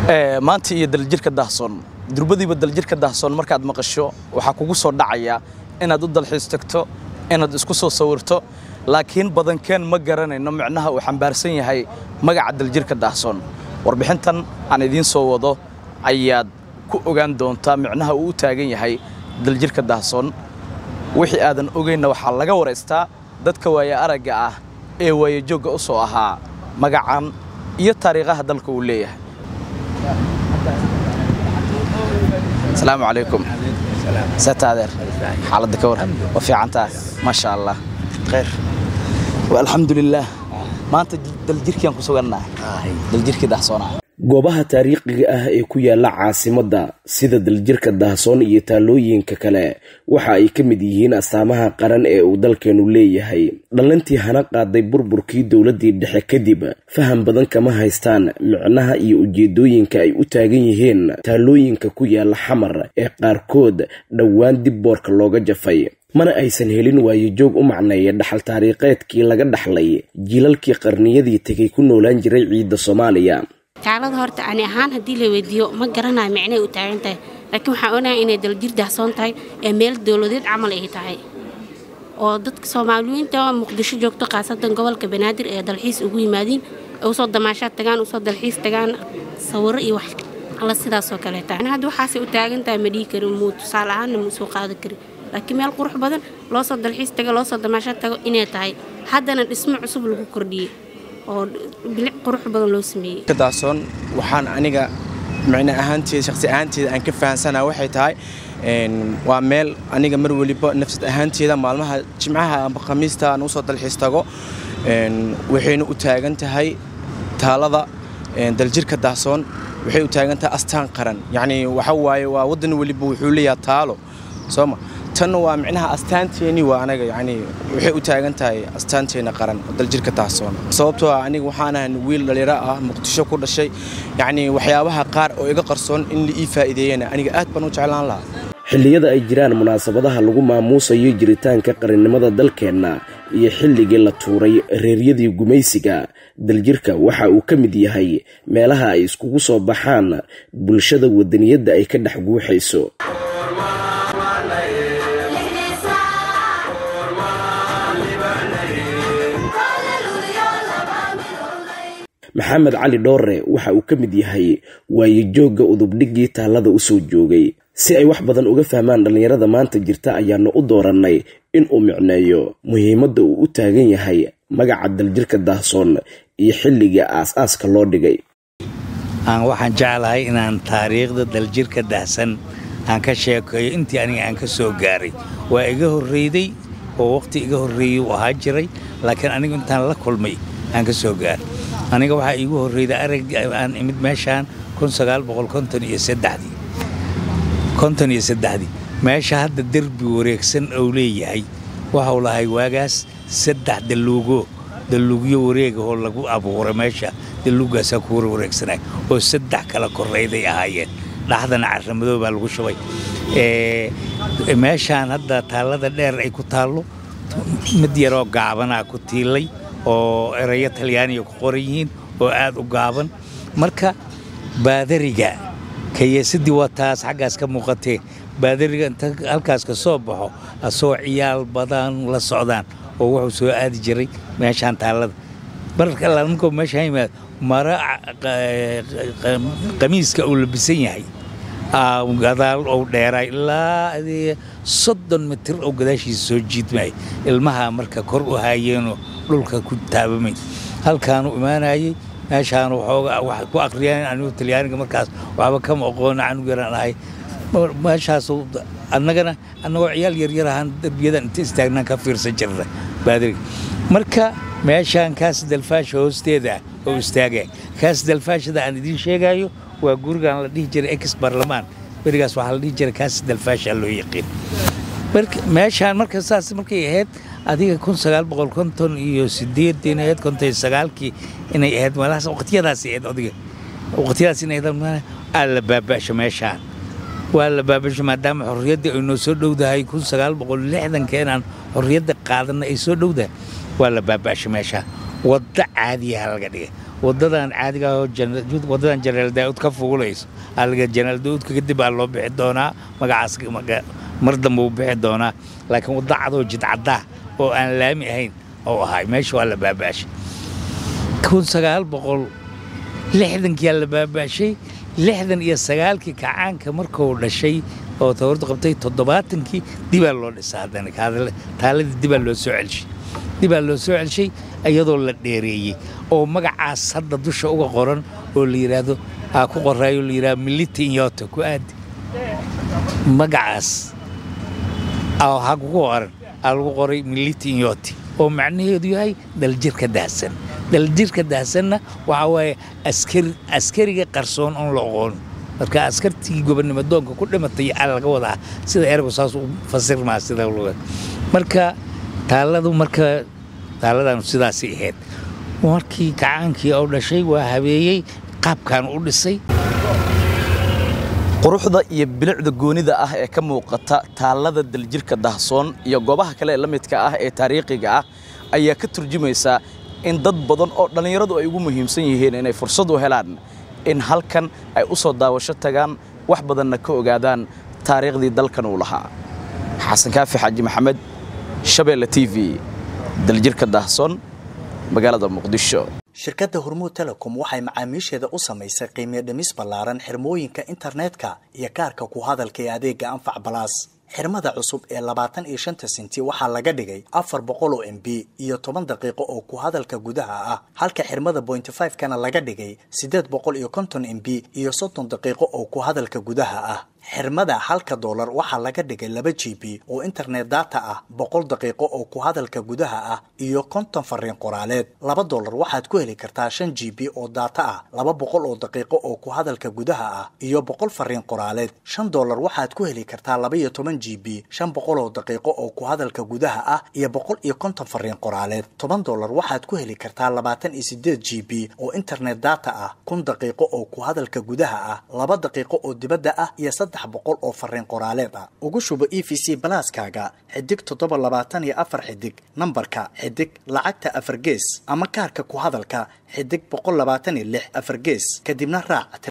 maanta iyo daljirka daahsoon durbadiiba daljirka daahsoon markaad maqasho waxaa kugu soo dhacaya inaad u dalxiis tagto inaad isku soo sawirto laakiin badankeen ma garanayno micnaha uu xambaarsan yahay magaca daljirka daahsoon warbixintan aan idiin soo wado ayaad ku ogaan doontaa micnaha uu u taagan yahay daljirka daahsoon wixii aadan ogaynna waxaa laga waraystaa dadka waaya aragga ah ee waayajoogga u soo ahaa magacan iyo taariikhaha dalka uu leeyahay asalaamu calaykum sataadeer xaaladda ka waran waa fiicantaa maasha allah khayr alxamdulilaah maanta daljirkiaan ku sugannahay daljirkii daahsoonaa goobaha taariikhiga ah ee ku yaala caasimadda sida daljirka daahsoon iyo taalooyinka kale waxa ay ka mid yihiin astaamaha qaran ee uu dalkeenu leeyahay dhallintii hana qaaday burburkii dowladdii dhexe kadib faham badan kama haystaan micnaha iyo ujeedooyinka ay u taagan yihiin taalooyinka ku yaala xamar ee qaarkood dhowaan dib boorka looga jafay mana aysan helin waayojoog u macneeya dhaxal taariikheedkii laga dhaxlay jiilalkii qarniyadii tegay ku noolaan jiray ciidda soomaaliya taalada horta ani ahaan haddii la weydiiyo ma garanayo micnay u taagan tahay laakiin waxaan onahay inay daljir dahsoon tahay ee meel dowladeed camal ay tahay oo dadka soomaaliyiinta muqdisho joogto khaasatan gobolka banaadir ee dalxiis ugu yimaadiin usoo damaashaad tagaan usoo dalxiis tagaan sawiro iyo wax alla sidaasoo kaleeta hadda waxaasay u taagan tahay ma dhihi karin muu tusaale ahaanna ma usoo qaadan karin laakiin meel qurux badan loosoo dalxiis tago loosoo damaashaad tago inay tahay haddana dhismo cusub lagu kordhiyey oo bilic qurux badan loo sameeyey daasoon waxaan aniga micno ahaanteeda shaqsi ahaanteeda aan ka fahansanaa waxay tahay waa meel aniga mar weliba nafsad ahaanteeda maalmaha jimcaha amba khamiista aan usoo dalxiis tago waxayna u taagan tahay taalada daljirka daasoon waxay u taagan tahay astaan qaran yacni waxa waaye waa waddan weliba wuxuu leeyahay taalo sooma tan waa micnaha astaanteeni waa anaga yani waxay u taagan tahay astaanteena qaran daljirka daahsoon sababtoo ah aniga waxaan ahan wiil dhalinyaro ah muqdisho ku dhashay yacni waxyaabaha qaar oo iga qarsoon in la ii faa'iideeyana aniga aad baan u jeclaan lahaa xilliyada ay jiraan munaasabadaha lagu maamuusayo jiritaanka qarannimada dalkeenna iyo xilligii la tuuray reeryadii gumaysiga daljirka waxa uu ka mid yahay meelaha ay iskugu soo baxaan bulshada wadaniyadda ay ka dhex guuxayso maxamed cali dhoore waxa uu ka mid yahay waayojoogga udubdhiggii taallada u soo joogay si ay wax badan uga fahmaan dhallinyarada maanta jirta ayaanu u doorannay inuu micneeyo muhiimadda uu u taagan yahay magaca daljirka daahsoon iyo xilliga aas-aaska loo dhigay waxaan jeclahay inaan taariikhda daljirka dahsan aan ka sheekeeyo intii aniga aan ka soo gaaray waa iga horreyday oo waqhti iga horreeyey uu ahaa jiray laakiin anigu intaan la kulmay aan ka soo gaaray aniga waxaa iigu horreyday arag aan imid meeshaan ii meesha hadda derbi wareegsan ou leeyahay waxau lahay waagaas saddex daluugo daluugyo wareega oo lagu abuuray meesha daluugaasaa ku warwareegsanay oo saddex kala korrayday ahaayeen dhaxdana carramadoo baa lagu shubay meeshaan hadda taallada dheer ay ku taallo mid yaroo gaabanaa ku tiilay oo erayo talyaaniga ku qoran yihiin oo aad u gaaban marka baadariga kayeesadii waa taas xaggaas ka muuqatee baadariga inta halkaas ka soo baxo asoo ciyaal badan la socdaan oo wuxuu soo aadi jiray meeshaan taallada marka ninkoo meeshaan yimaad mara qamiiska uu labisan yahay gadaal ou dheeraay ilaa soddon mitir oo gadaashiisa soo jiidmay ilmaha marka kor u haayeenoo dhulka ku taabamay halkaanu imaanayey meeshaan waxooga wax ku akhriyaan anigu talyaaniga markaas waxba kama aqoona anigu yaraan ahay meeshaas annagana annagoo ciyaal yaryar ahaan derbiyadan inta istaagnaan ka fiirsan jirna baadiriga marka meeshaan kaas dalfaasha hoosteeda oo istaagaya kaas dalfaashada aan idiin sheegayo waa gurigan la dhihi jiray ex barlamaan berigaas waxaa la dhihi jiray kaas dalfaasha loo yaqiin meeshaan marka saas markay ahayd adiga kun sagaal boqol konton iyo sideedin ahayd konton iyo sagaalkii inay ahayd meelahaas waqtiyadaas ahayd adiga waqtiyadaas inay ahayd aa la baaba'sho meeshaan waa la baabasho maadaama xorriyadda ay noo soo dhowdahay kun sagaal boqol lixdanka inaan xorriyadda qaadanna ay soo dhowdahay waa la baaba'sho meeshaan waddo caadiyaha laga dhigay wadadan caadiga ah oo Jana- wadadan jenaraal daa'ud ka fuulayso aliga jenaraal daa'udka kadib aa loo bixi doonaa magacaas maga- mar dambe uu bixi doonaa laakiin wadda cadoo jidcaddaa oo aan laami ahayn oo ahay meesha waa la baabaashay kun sagaal boqol lixdankiyaa la baabaashay lixdan iyo sagaalkii kacaanka markuu dhashay oo tawardu qabtay toddobaatankii dibaa loo dhisaa haddana kaadale- taaladii dibaa loo soo celshay dibaa loo soo celshay iyadoo la dheereeyey oo magacaas hadda dusha uga qoran oo la yidhaahdo aa ku qoraayo la yidhahdo militi inyoto ku aadi magacaas aa waxaa kugu qoran aa lagu qoray militi inyoti oo macnaheedu yahay daljirka daahsan daljirka daahsanna waxaa waaye askari askariga qarsoon oon la oqoon marka askartii gobonimo doonka ku dhimatay aa laga wadaa sida ergu saas u fasirmaa sida luga marka taaladu marka taaladanu sidaasay ahayd markii kacaankii oo dhashay waa habeeyey qaabkan u dhisay quruxda iyo bilicda goonida ah ee ka muuqata taallada daljirka dahsoon iyo goobaha kale ee la midka ah ee taariikhiga ah ayaa ka turjumaysa in dad badan oo dhallinyaradu ay ugu muhiimsan yihiin inay fursad u helaan in halkan ay u soo daawasho tagaan wax badanna ka ogaadaan taariikhdii dalkan uu lahaa xasan kaafi xaaji maxamed shabeelle t v daljirka dahsoon magaalada muqdisho shirkadda hormuud telecom waxay macaamiisheeda u samaysay qiimiyo dhimis ballaaran xirmooyinka internetka iyo kaarka ku hadalka ee adeega anfac balaas xirmada cusub ee labaatan iyo shanta senti waxaa laga dhigay afar boqol oo m b iyo toban daqiiqo oo ku hadalka gudaha ah halka xirmada bointy five kana laga dhigay siddeed boqol iyo konton m b iyo soddon daqiiqo oo ku hadalka gudaha ah xirmada halka doolar waxaa laga dhigay laba g b oo internet data ah boqol daqiiqo oo ku hadalka gudaha ah iyo konton fariin qoraaleed laba doolar waxaad ku heli kartaa shan g b oo data ah laba boqol oo daqiiqo oo ku hadalka gudaha ah iyo boqol fariin qoraaleed shan doolar waxaad ku heli kartaa laba iyo toban g b shan boqol oo daqiiqo oo ku hadalka gudaha ah iyo boqol iyo konton fariin qoraaleed toban doolar waxaad ku heli kartaa labaatan iyo sideed g b oo internet data ah kun daqiiqo oo ku hadalka gudaha ah laba daqiiqo oo dibadda ah iyo saddex boqol oo fariin qoraaleed ah ugu shubo e v c balaaskaaga xidig toddoba labaatan iyo afar xidig nambarka xidig lacagta afar gees ama kaarka ku hadalka xidig boqol labaatan iyo lix afar gees kadibna raac